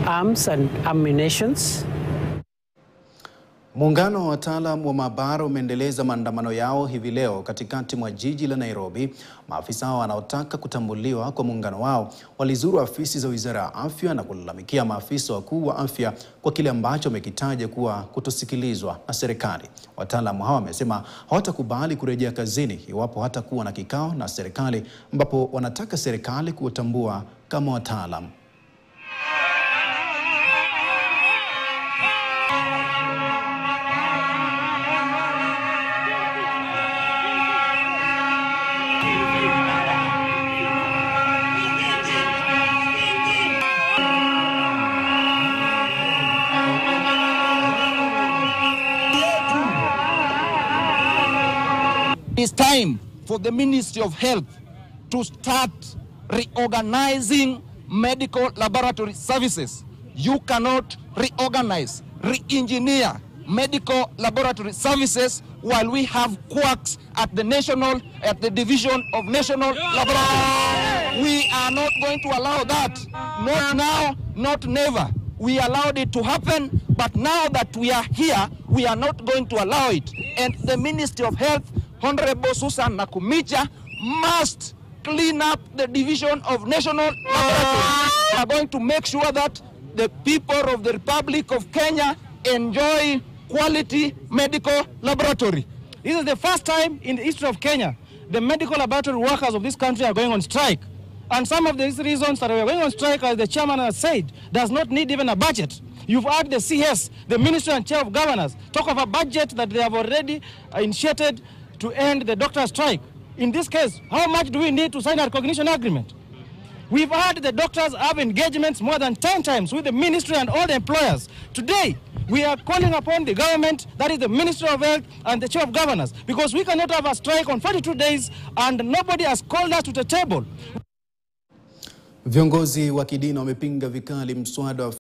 arms and ammunitions. Muungano wa wataalam wa maabara umeendeleza maandamano yao hivi leo katikati mwa jiji la Nairobi. Maafisa hao wanaotaka kutambuliwa kwa muungano wao walizuru afisi za Wizara ya Afya na kulalamikia maafisa wakuu wa afya kwa kile ambacho wamekitaja kuwa kutosikilizwa na serikali. Wataalamu hao wamesema hawatakubali kurejea kazini iwapo hatakuwa na kikao na serikali ambapo wanataka serikali kuwatambua kama wataalam. It's time for the Ministry of Health to start reorganizing medical laboratory services. You cannot reorganize, re-engineer medical laboratory services while we have quacks at the national, at the division of national laboratory. We are not going to allow that. Not now, not never. We allowed it to happen, but now that we are here, we are not going to allow it. And the Ministry of Health, Honorable Susan Nakumicha, must clean up the division of national laboratories. We are going to make sure that the people of the Republic of Kenya enjoy quality medical laboratory. This is the first time in the history of Kenya the medical laboratory workers of this country are going on strike. And some of these reasons that we are going on strike, as the chairman has said, does not need even a budget. You've heard the CS, the Minister and Chair of Governors, talk of a budget that they have already uh, initiated to end the doctor strike. In this case, how much do we need to sign a recognition agreement? We've heard the doctors have engagements more than 10 times with the ministry and all the employers. Today, we are calling upon the government, that is the Ministry of Health and the Chair of Governors, because we cannot have a strike on 42 days and nobody has called us to the table. Viongozi wa kidini wamepinga vikali mswada wa